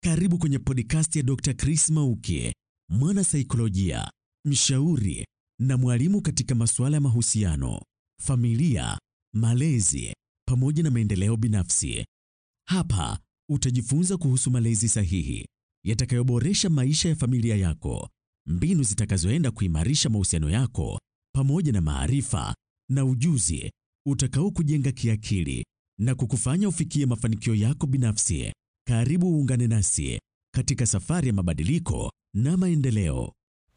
Karibu kwenye podcast ya Dr. Chris Mauki, mwana saikolojia, mshauri na mwalimu katika masuala ya mahusiano, familia, malezi pamoja na maendeleo binafsi. Hapa utajifunza kuhusu malezi sahihi yatakayoboresha maisha ya familia yako, mbinu zitakazoenda kuimarisha mahusiano yako pamoja na maarifa na ujuzi utakao kujenga kiakili na kukufanya ufikie mafanikio yako binafsi. Karibu uungane nasi katika safari ya mabadiliko na maendeleo.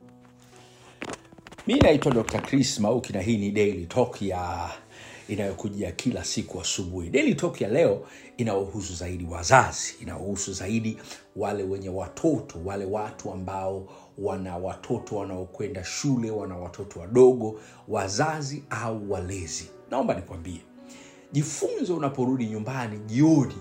mi naitwa dr chris mauki na hii ni daily talk ya inayokujia kila siku asubuhi daily talk ya leo inaohusu zaidi wazazi inaohusu zaidi wale wenye watoto wale watu ambao wana watoto wanaokwenda shule wana watoto wadogo wazazi au walezi naomba nikwambie jifunze unaporudi nyumbani jioni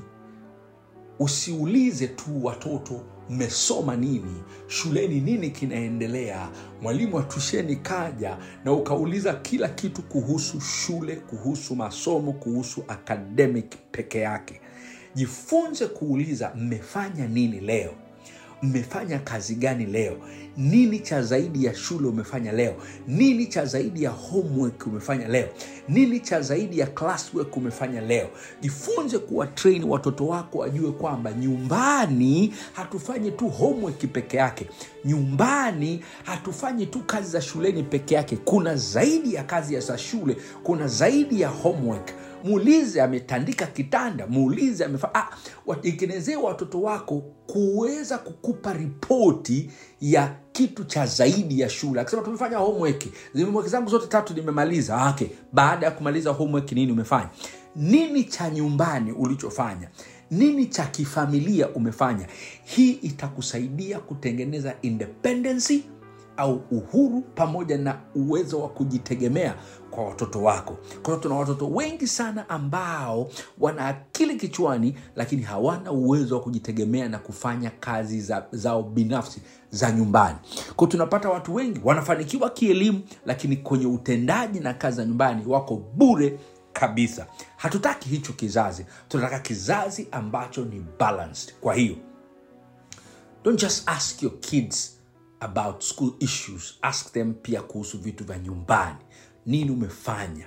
usiulize tu watoto mmesoma nini shuleni nini kinaendelea mwalimu wa tusheni kaja na ukauliza kila kitu kuhusu shule kuhusu masomo kuhusu academic peke yake jifunze kuuliza mmefanya nini leo mmefanya kazi gani leo nini cha zaidi ya shule umefanya leo nini cha zaidi ya homework umefanya leo nini cha zaidi ya classwork umefanya leo jifunze kuwa train watoto wako wajue kwamba nyumbani hatufanyi tu homework peke yake nyumbani hatufanyi tu kazi za shuleni peke yake kuna zaidi ya kazi ya za shule kuna zaidi ya homework muulize ametandika kitanda muulize amefa ah, watengenezee watoto wako kuweza kukupa ripoti ya kitu cha zaidi ya shule akisema tumefanya homework homework zangu zote tatu nimemaliza Ah, okay baada ya kumaliza homework nini umefanya nini cha nyumbani ulichofanya nini cha kifamilia umefanya hii itakusaidia kutengeneza independency au uhuru pamoja na uwezo wa kujitegemea kwa watoto wako kwa hiyo tuna watoto wengi sana ambao wana akili kichwani lakini hawana uwezo wa kujitegemea na kufanya kazi za, zao binafsi za nyumbani kwao tunapata watu wengi wanafanikiwa kielimu lakini kwenye utendaji na kazi za nyumbani wako bure kabisa hatutaki hicho kizazi tunataka kizazi ambacho ni balanced kwa hiyo don't just ask your kids about school issues ask them pia kuhusu vitu vya nyumbani nini umefanya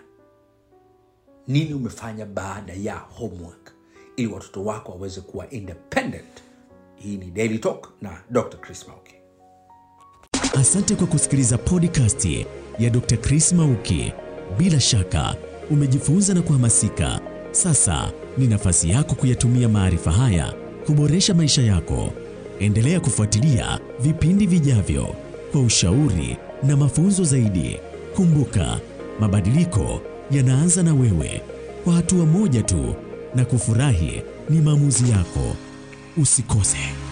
nini umefanya baada ya homework ili watoto wako waweze kuwa independent hii ni daily talk na dr chris mauki Asante kwa kusikiliza podcast ya Dr. Chris Mauki. Bila shaka umejifunza na kuhamasika. Sasa ni nafasi yako kuyatumia maarifa haya kuboresha maisha yako. Endelea kufuatilia vipindi vijavyo kwa ushauri na mafunzo zaidi. Kumbuka, mabadiliko yanaanza na wewe, kwa hatua moja tu, na kufurahi ni maamuzi yako. Usikose.